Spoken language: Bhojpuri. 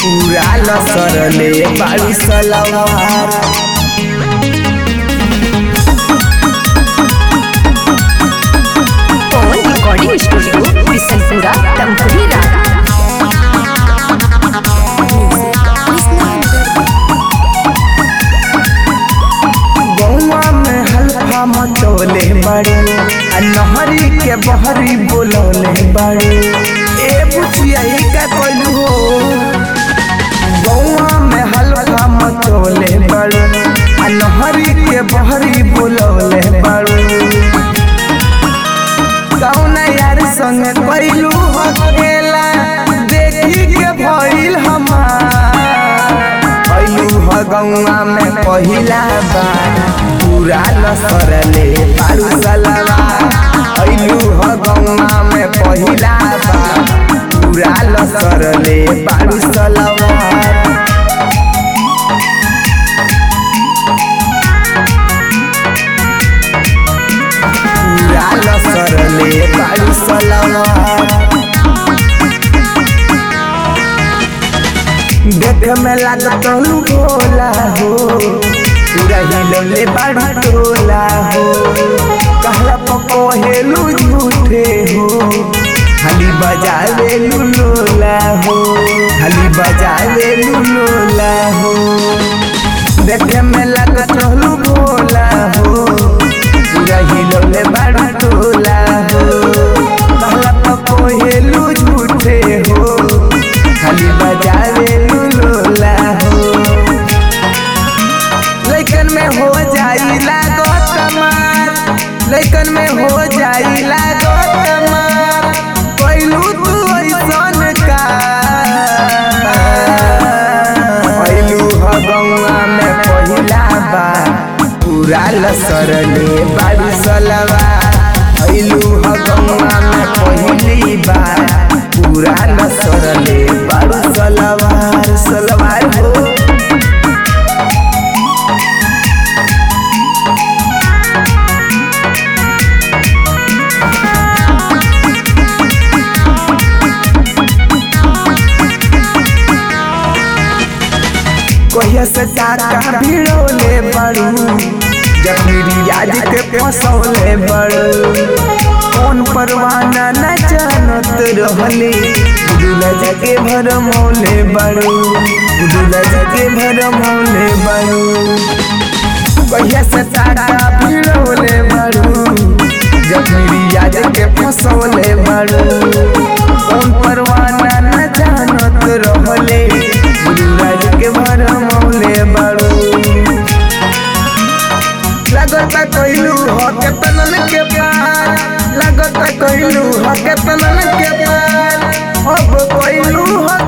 पूरा लसरले बाड़ी सलवार पवन रिकॉर्डिंग स्टूडियो बिशनपुरा तमकुही रारा गौवा में हल्फा मचौले बड़े आ नहरी के बहरी बोलौले बड़े ए बुचिया ई का कइलू हो गौवा में हल्फा मचौले बड़े आ नहरी के बहरी बोलौले बड़े कौन यार संग कइलू हो खेला देखी के भइल हमार अइलू ह गौआ में पहिला बार पूरा लसरले पारू सलवा अइलू ह गौआ में पहिला बार पूरा लसरले पारू सलवा पूरा लसरले पारू सलवा देख में लागत हलू भोला हो पूरा हिलौले बड़ा टोला हो कहला पको हेलू झूठे हो हली बजावे लोला हो हली बजावे लोला हो देख में लागत हलू भोला हो पूरा हिलौले बड़ा टोला हो कहला पको हेलू झूठे हो खाली बजावे लोला हो लइकन में हो जाई लागो तमार लइकन में हो जाई लागो तमार कोइलू तू ऐसन का कोइलू ह गौआ में पहिला बार पूरा लसरले बाड़ी सलवा अइलू ह गौआ में पहिली बार पूरा लसरले बाड़ी सलवार सलवार हो कहिया से टाका भिड़ोले बड़ू जब मेरी याद के फसौले बड़ू कौन परवाना न जानत रहले गुडुला जगे भर मौले बड़ू गुडुला जगे भर मौले बड़ू कहिया से टाका भिड़ोले बड़ू जब मेरी याद के फसौले बड़ू कौन परवाना न जानत रहले गुडुला जगे भर मौले बड़ू लगता कइलू हो के तनन के पार लगता कइलू हो के तनन के पार अब कइलू हो